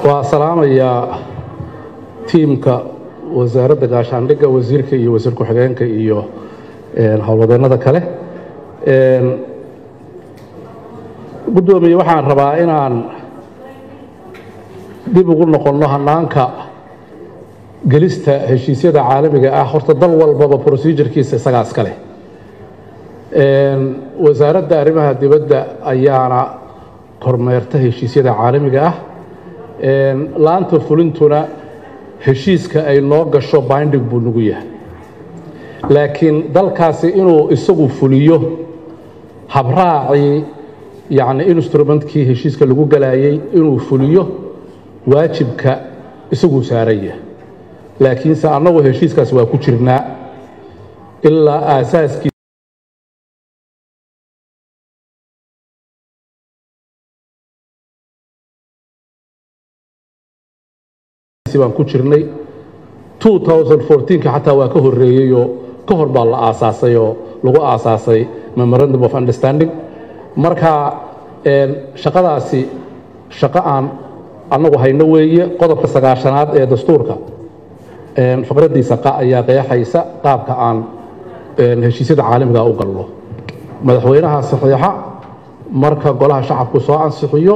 waa salaamayaa tiimka wasaaradda gaashaandhigga wasiirka iyo wasiir ku-xigeenka iyo howlwadeennada kale guddoomiye waxaan rabaa inaan dib ugu noqonno hannaanka gelista heshiisyada caalamiga ah horta dal walbaba procedurkiisa isagaa iska leh wasaaradda arrimaha dibadda ayaana kormeerta heshiisyada caalamiga ah laanta fulintuna heshiiska ay noo gasho binding buu nagu yahay laakiin dalkaasi inuu isagu fuliyo habraacii yacni instrumentkii heshiiska lagu galayay inuu fuliyo waajibka isaguu saaran yahay laakiinse annagu heshiiskaas waa ku jirnaa ilaa aasaaskii baan ku jirnay xataa waa ka horeeyeyoo ka hor baa la aasaasay oo lagu aasaasay memorandum of understanding marka shaqadaasi shaqo aan annagu hayno weeye qodobka sagaashanaad ee dastuurka faqraddiisa qa ayaa qeexaysa qaabka aan heshiisyada caalamiga u galno madaxweynaha saxiixa marka golaha shacabku soo ansixiyo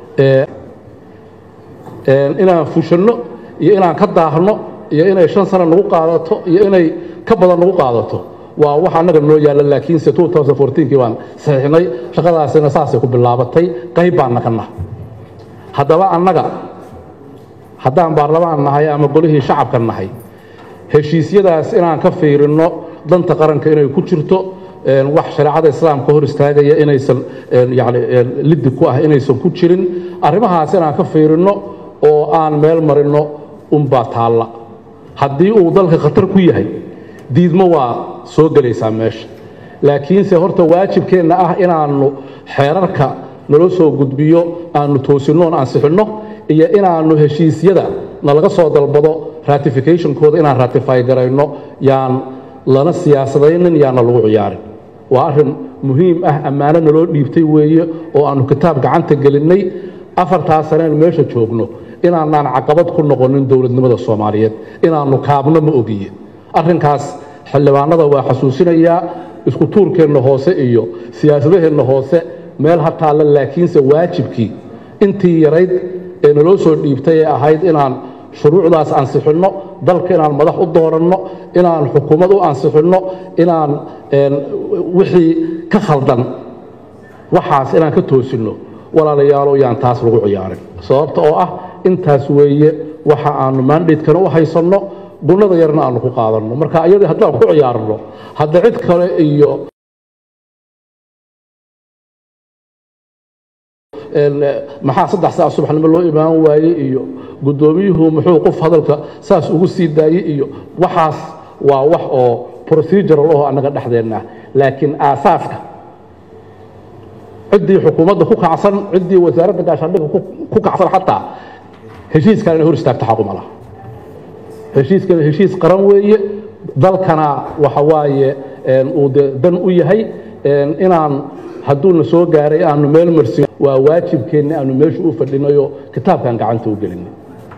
inaan fushanno iyo inaan ka daahno iyo inay shan sano nagu qaadato iyo inay ka badan nagu qaadato waa wax annaga noo yaalla laakiinse kii baan saxiixnay shaqadaasina saasay ku bilaabatay qayb baan naqana haddaba annaga haddaan baarlamaan nahay ama golihii shacabka nahay heshiisyadaas inaan ka fiirinno danta qaranka inay ku jirto wax shareecada islaamka hor istaagaya inaysan yani liddi ku ah inaysan ku jirin arrimahaas inaan ka fiirinno oo aan meel marinno unbaa taalla haddii uu dalka khatar ku yahay diidmo waa soo gelaysaa meesha laakiinse horta waajibkeenna ah inaannu xeerarka nala soo gudbiyo aannu toosinnoon ansixinno iyo inaannu heshiisyada nalaga soo dalbado ratificationkooda inaan ratify garayno yaan lana siyaasadaynin yaana lagu ciyaarin waa arrin muhiim ah ammaano naloo dhiibtay weeye oo aannu kitaab gacanta gelinnay afartaa saneen meesha joogno inaanaan caqabad ku noqonin dowladnimada soomaaliyeed inaannu kaabno ma ogiye arrinkaas xildhibaanada waa xasuusinayaa isku tuurkeenna hoose iyo siyaasadaheenna hoose meel ha taalla laakiinse waajibkii intii yarayd ee naloo soo dhiibtay ee ahayd inaan shuruucdaas ansixinno dalka inaan madax u dooranno inaan xukuumad u ansixinno inaan wixii ka khaldan waxaas inaan ka toosinno walaalayaalo yaan taas lagu ciyaarin sababta oo ah intaas weeye waxa aanu maandhaydkana u haysanno gunnada yarna aanu ku qaadanno marka iyadii haddaan ku ciyaarno hadda cid kale iyo maxaa saddex saac subaxnimo loo imaan waayey iyo guddoomiyuhu muxuu qof hadalka saas ugu sii daayey iyo waxaas waa wax oo procedural aho annaga dhexdeenna laakiin aasaaska ciddii xukuumadda ku kacsan ciddii wasaaradda gaashaandhigga ku kacsan xataa heshiiskan inay hor istaagto xaquma laha heshiiskana heshiis qaran weeye dalkana waxa waaye uu de dan u yahay inaan hadduuna soo gaaray aanu meel marsin waa waajibkeenna aanu meesha u fadhinayo kitaabkan gacanta u gelinay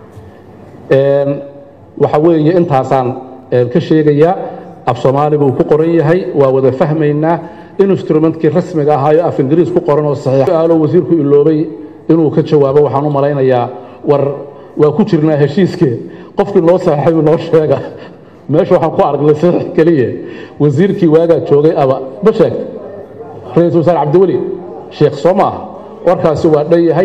waxa weeye intaasaan ka sheegayaa af soomaali buu ku qoran yahay waa wada fahmaynaa instrumentkii rasmiga ahaayo af ingiriis ku qoran oo saxiixaalo wasiirku iloobay inuu ka jawaabo waxaan u malaynayaa war waa ku jirnaa heshiiskee qofkii noo saxiixay noo sheega meesha waxaan ku aragnay saxiix keliya wasiirkii waagaa joogay aba ma sheegta ra-iisul wasaare cabdiweli sheekh soo maaha warkaasi waa dhan yahay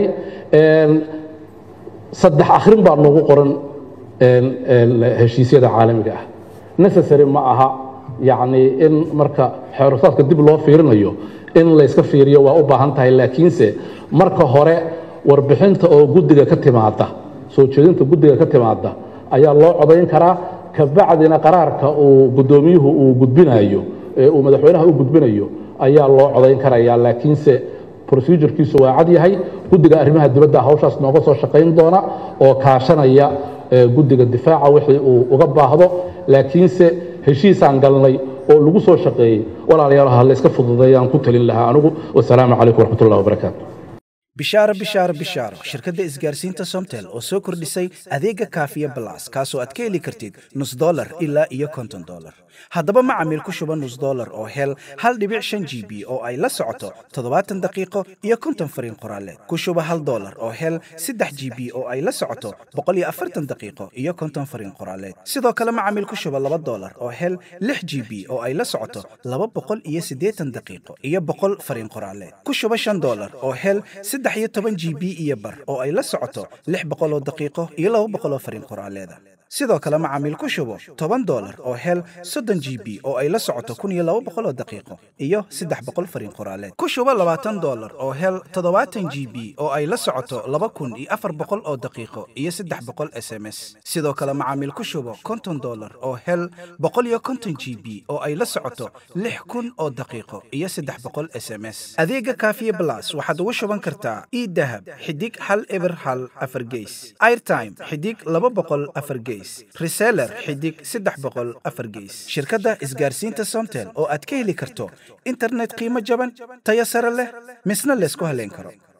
saddex akhrin baa noogu qoran heshiisyada caalamiga ah necessary ma aha yacni in marka xeerusaadka dib loo fiirinayo in layska fiiriyo waa u baahan tahay laakiinse marka hore warbixinta oo guddiga ka timaada soo jeedinta guddiga ka timaada ayaa loo codayn karaa kabacdina qaraarka uu guddoomiyuhu uu gudbinayo ee uu madaxweynaha u gudbinayo ayaa loo codayn karayaa laakiinse procedurkiisu waa cad yahay guddiga arrimaha dibadda hawshaas nooga soo shaqayn doona oo kaashanaya guddiga difaaca wixii uu uga baahdo laakiinse heshiisaan galnay oo lagu soo shaqeeyey walaalayaal ha layska fududeeyaan ku talin lahaa anigu wasalaamu calaykum waraxmat ullahi wabarakaatu bishaaro bishaaro bishaaro shirkadda isgaarsiinta somtel oo soo kordhisay adeega kaafiya balas kaasoo aad ka heli kartid nus dolar ilaa iyo konton dolar haddaba macamiil ku shuba nus dolar oo hel hal dhibic shan g b oo ay la socoto toddobaatan daqiiqo iyo konton fariin qoraaleed ku shuba hal dolar oo hel saddex g b oo ay la socoto boqol iyo afartan daqiiqo iyo konton fariin qoraaleed sidoo kale macamiil ku shuba laba dolar oo hel lix g b oo ay la socoto laba boqol iyo siddeetan daqiiqo iyo boqol fariin qoraaleed ku shuba shan dolar oo hel saddex iyo toban g b iyo bar oo ay la socoto lix boqol oo daqiiqo iyo laba boqol oo fariin qoraaleeda sidoo kale macaamiil ku shubo toban dolar oo hel soddon g b oo ay la socoto kun iyo laba boqol oo daqiiqo iyo saddex boqol fariin qoraaleed ku shubo labaatan dolar oo hel toddobaatan g b oo ay la socoto laba kun iyo afar boqol oo daqiiqo iyo saddex boqol s m s sidoo kale macaamiil ku shubo konton dolar oo hel boqol iyo konton g b oo ay la socoto lix kun oo daqiiqo iyo saddex boqol s m s adeega kaafiye blas waxaad ugu shuban kartaa idahab xidig hal eber hal afar geys airtime xidig laba boqol afar geys reseller xidig saddex boqol afar geys shirkadda isgaarsiinta somtel oo aad ka heli karto internet qiimo jaban tayo sare leh misna laysku haleyn karo